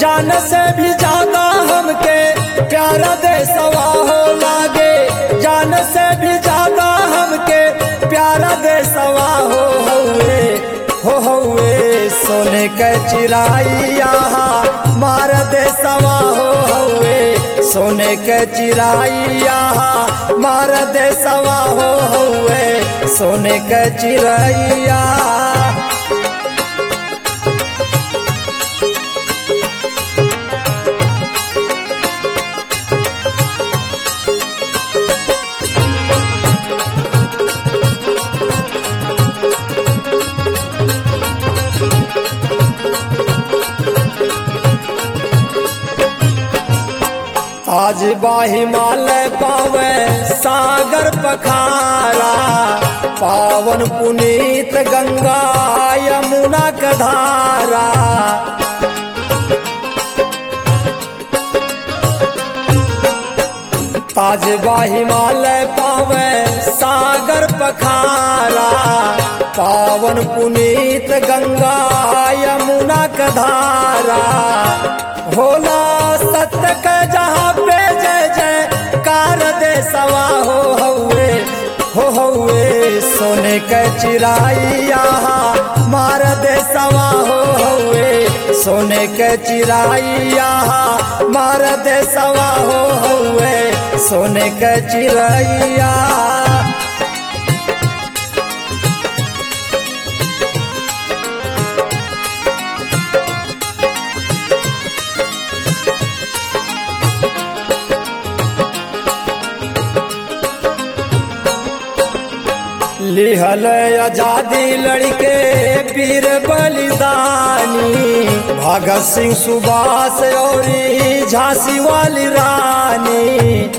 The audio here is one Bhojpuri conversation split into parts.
जान से भी ज्यादा हमके प्यारा दे सवा हो लागे जान से भी ज्यादा हमके प्यारा दे सवा हो हौवे हो हौवे सोने के चिराइया मार दे सवा हो हौवे सोने के चिराइया मार दे सवा हो हौवे सोने के चिराइया आज बा हिमालय पावे सागर पखारा पावन पुनीत गंगा यमुना कधारा ताज बा हिमालय पावे सागर पखारा पावन पुनीत गंगा यमुना कधारा भोला सत्य के जहाँ पे जय जय कार दे सवा हो हौवे हो हौवे सोने के चिराइया मार दे सवा हो हौवे सोने के चिराइया मार दे सवा हो हौवे सोने के चिराइया लिहल आजादी लड़के वीर बलिदानी भगत सिंह सुभाष और झांसी वाली रानी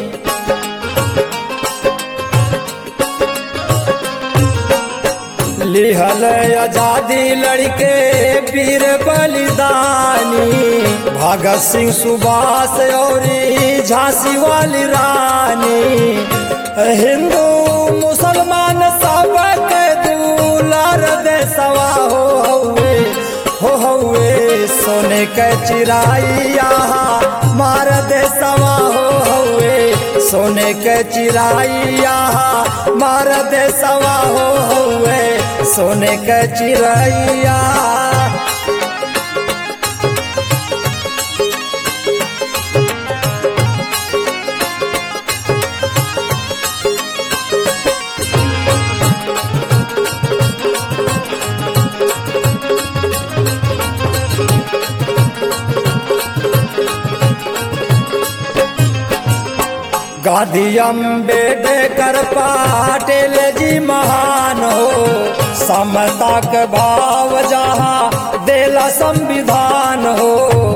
लिहल आजादी लड़के वीर बलिदानी भगत सिंह सुभाष और झांसी वाली रानी हिंदू मुसलमान सब के दुलार दे सवा हो हौवे हो हौवे सोने के चिराइया मार दे सवा हो हौवे सोने के चिराइया मार दे सवा हो हौवे सोने के चिराइया गांधी अम्बेडकर पाटिल जी महान हो समता के भाव जहाँ देला संविधान हो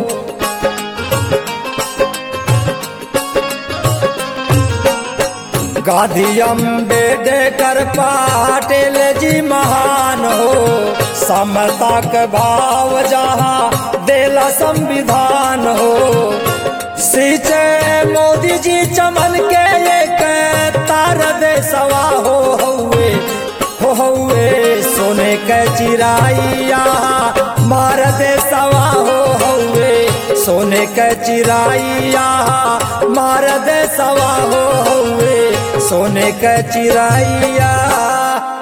गांधी अम्बेडकर पाटिल जी महान हो समता के भाव जहाँ देला संविधान हो सींचे मोदी जी चमन के एक तार दे सवा हो हौवे हो हौवे सोने के चिराइया मार दे सवा हो हौवे सोने के चिराइया मार दे सवा हो हौवे सोने के चिराइया